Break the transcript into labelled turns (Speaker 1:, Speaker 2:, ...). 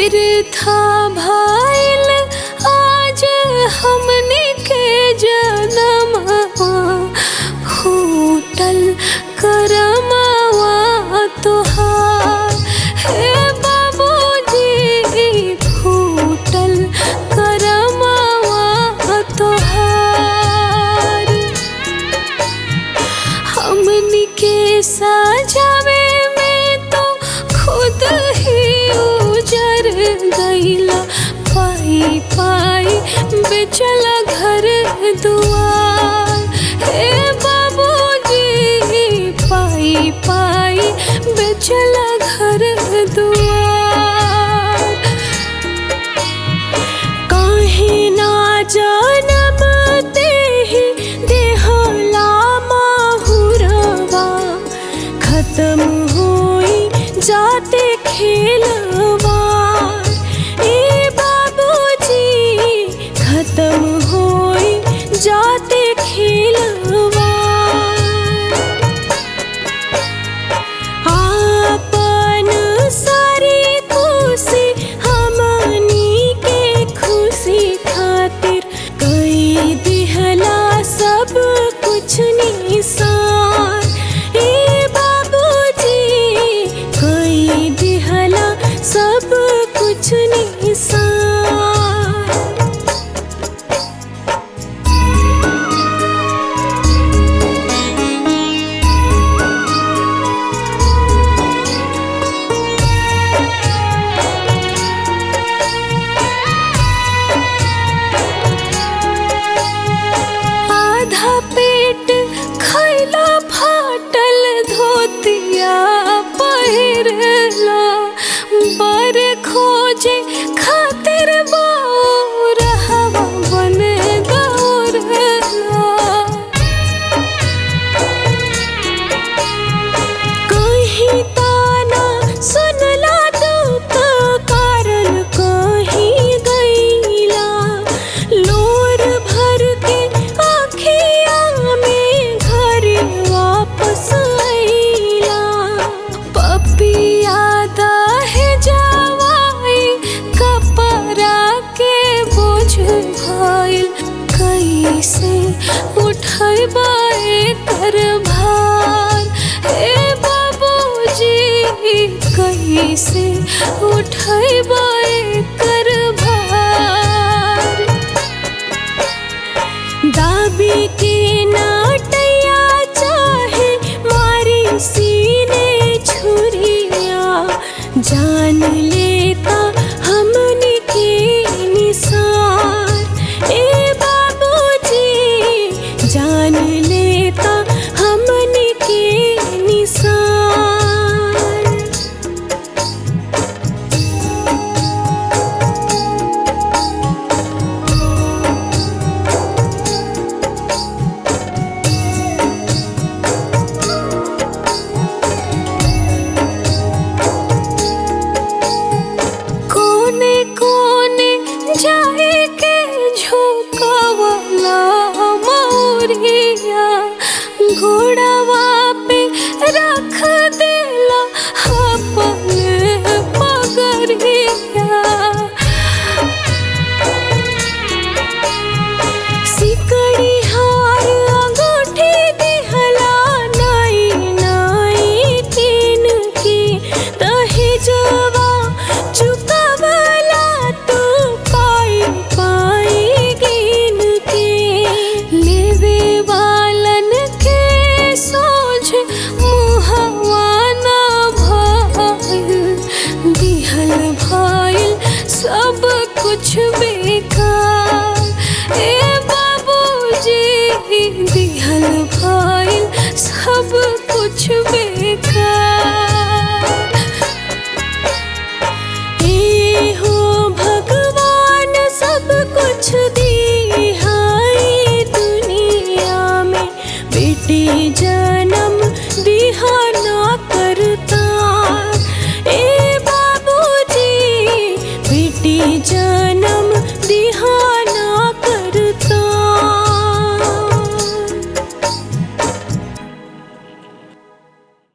Speaker 1: बिरथा भइल आज हमनी के जनमवा फूटल करमवा तोहार हे बाबूजी फूटल करमवा तोहार हमनी के सजावे में तो खुद ही उजर गईला पाई पाई बेचला घर दुआर हे बाबूजी पाई पाई बेचला घर दुआर काहे ना जनम तेहि देहला माहुरवा खत्म होई जाते खेलवा ए बाबूजी खत्म होई जाते खेलवा आपन सारी खुशी हमनी के खुशी खातिर कई दिहला सब कुछ निसार ए बाबूजी कई दिहला सब कुछ निसार आधा पेट खैला फाटल धोतिया पहिरला बर खोजे खातिर बाउर हवा बन दौड़ला कहीं ताना सुनला दुख कारण कहीं गईला लोर भर के आखिया में घर वापस आईला पपिया दहे जवाई कपड़ा के बोझ भइल कैसे उठैबा कर भार हे बाबूजी कैसे उठैबा कर भार दाबी के नाटैया चाहे मारी सीने छुरिया जान लेता हमने के निसार ए बाबूजी जान लेता हमने के निसार कोने कोने जाए के झुकवला मौरिया घोड़ावा पे रख देला अपन पगरिया सिकड़ी हार अंगूठी दिहला नाई नाई तीन की दहेजवा चुकावला तू पाई पाई गिन के लेवे वालन के सोझ मुहवा ना भइल दिहल भइल सब कुछ बेकार ए बाबूजी दिहल भइल सब कुछ